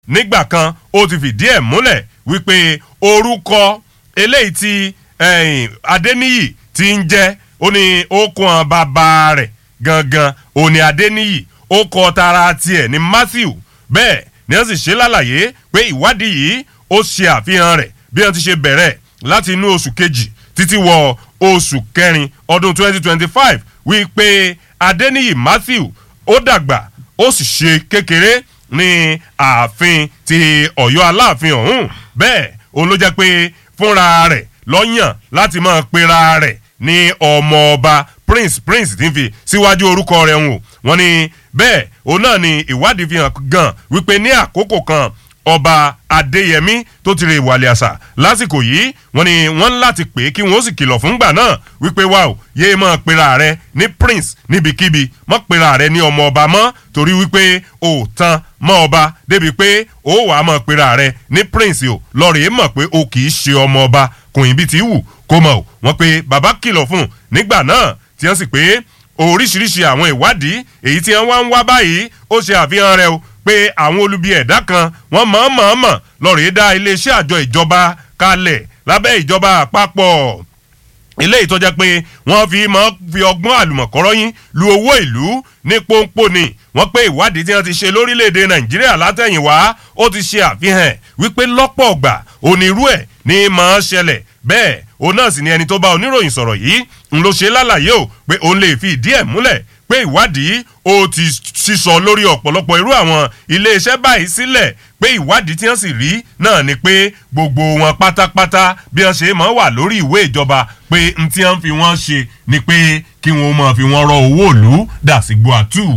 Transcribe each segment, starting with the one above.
nígbà kan ó ti fìdí ẹ̀ múlẹ̀ wípé orúkọ eléyìí tí ẹ̀yìn adéníyì ti ń jẹ́ ó ní okùn bàbá rẹ̀ gangan ó ní adéníyì ó kọ tara tiẹ̀ ní matthew bẹ́ẹ̀ ni wọ́n sì ṣe lálàyé pé ìwádìí yìí ó ṣe àfihàn rẹ̀ bí wọ́n ti ṣe bẹ̀rẹ̀ láti inú oṣù kejì títí wọ oṣù kẹrin ọdún 2025 wípé adéníyì matthew ó dàgbà ó sì ṣe kékeré ní ààfin ti ọ̀yọ́ aláàfin ọ̀hún bẹ́ẹ̀ òun ló jẹ́ pé fúnra rẹ̀ lọ́yàn láti máa pera rẹ̀ ní ọmọ ọba prince prince ti ń fi síwájú orúkọ rẹ̀ hùn wọ́n ní bẹ́ẹ̀ òun náà ni ìwádìí fi hàn gan wípé ní àkókò kan ọba adéyẹmí tó ti rè wàlẹ̀ àṣà lásìkò yìí wọ́n ní wọ́n ń láti pè é kí wọ́n ó sì kìlọ̀ fúngbà náà wípé wà ó yéé máa pera rẹ ní prince níbikíbi mọ́ pera rẹ ní ọmọ ọba mọ́ torí wípé o ò tan mọ́ ọba débi pé o wàá máa pera rẹ ní prince o lọ́ọ̀rẹ́ mọ̀ pé o kì í ṣe ọmọ ọba kùn bí ti wù kó mọ̀ o wọ́n pe bàbá kìlọ̀ fún un nígbà náà tí wọ́n sì pé oríṣiríṣi àwọn ìwádìí èyí tí wọ́n wá ń wá báyìí ó ṣe àfihàn rẹ o pé àwọn olubi ẹ̀dá kan wọ́n mọ̀ọ́mọ̀ọ́mọ̀ lọ́ọ̀rẹ́ dá iléeṣẹ́ àjọ ìjọba kalẹ̀ lábẹ́ ìjọba àpapọ̀ eléyìí tó jẹ́ pé wọ́n fi máa fi ọgbọ́n àlùmọ̀kọ́rọ́yìn lu owó ìlú ní pọ́npọ́n ni wọ́n pé ìwádìí tí wọ́n ti ṣe lórílẹ̀‐èdè nàìjíríà látẹ̀yìnwá ó ti ṣe àfihàn wípé lọ́pọ̀ ọgbà onírú ẹ̀ ní máa ṣẹlẹ̀ bẹ́ẹ̀ òun náà sì ni ẹni tó bá oníròyìn sọ̀rọ̀ yìí ń ló ṣe lálàyé o pé òun lè fi ìdí ẹ̀ múlẹ̀ pé ìwádìí ó ti sísọ lórí ọ̀pọ̀lọpọ̀ irú àwọn iléeṣẹ́ báyìí sílẹ̀ pé ìwádìí tí wọ́n sì rí náà ni pé gbogbo wọn pátápátá bí wọ́n ṣe máa wà lórí ìwé ìjọba pé n tí wọ́n fi wọ́n ṣe ni pé kí wọ́n máa fi wọ́n rọ owó ìlú dà sí gbọ́ àtù.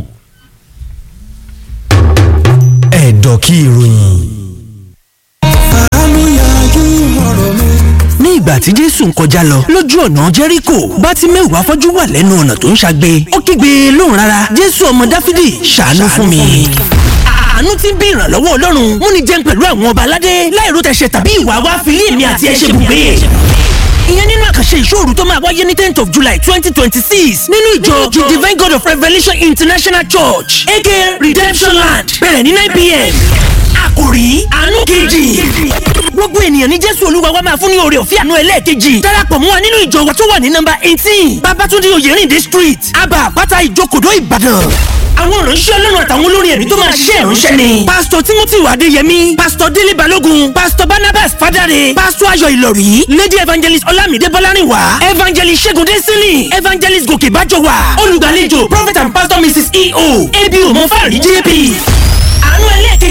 ẹ̀dọ̀ kí ìròyìn. àánú yanjú ọ̀rọ̀ mi. ní ìgbà tí jésù ń kọjá lọ lójú ọ̀nà jẹ́ríkò bá ti mẹ́wàá fọ́jú wà lẹ́nu ọ̀nà tó ń ṣagbe ó kígbe lóhùn rárá jésù ọmọ dáfídì ṣàánú fún mi. àánú ti ń bí ìrànlọ́wọ́ ọlọ́run mú ni jẹun pẹ̀lú àwọn ọba aládé láìró tẹ̀sẹ̀ tàbí ìwà wa fi lé èmi àti ẹ̀ ṣe bùgbé ìyẹn nínú àkànṣe ìṣòro tó máa wáyé ní tenth of july twenty twenty six nínú ìjọ the divine god of revelation international church aka redemption land bẹ̀rẹ̀ ní nine pm àkòrí àánú kejì gbogbo ènìyàn ní jésù olúwa wa máa fún ní oore ọ̀fẹ́ àánú ẹlẹ́ẹ̀kejì darapọ̀ mọ́ wa nínú ìjọ wa tó wà ní nọmba eighteen babatunde oyèrìndé street aba àpáta ìjókòdó ìbàdàn àwọn ìránṣẹ́ ọlọ́run àtàwọn olórin ẹ̀mí tó máa ṣiṣẹ́ ìránṣẹ́ ni. pásítọ̀ timothy adéyẹmí pásítọ̀ délé balógun pásítọ̀ barnabas fadare pásítọ̀ ayọ̀ ìlọ̀rí lady evangelist ọlámídé bọ́lárìnwá evangelist ṣẹ́gun dẹ́sílì evangelist gòkè bájọwà olùgbàlejò prophet and pastor mrs eo ebi òmò fàrí jp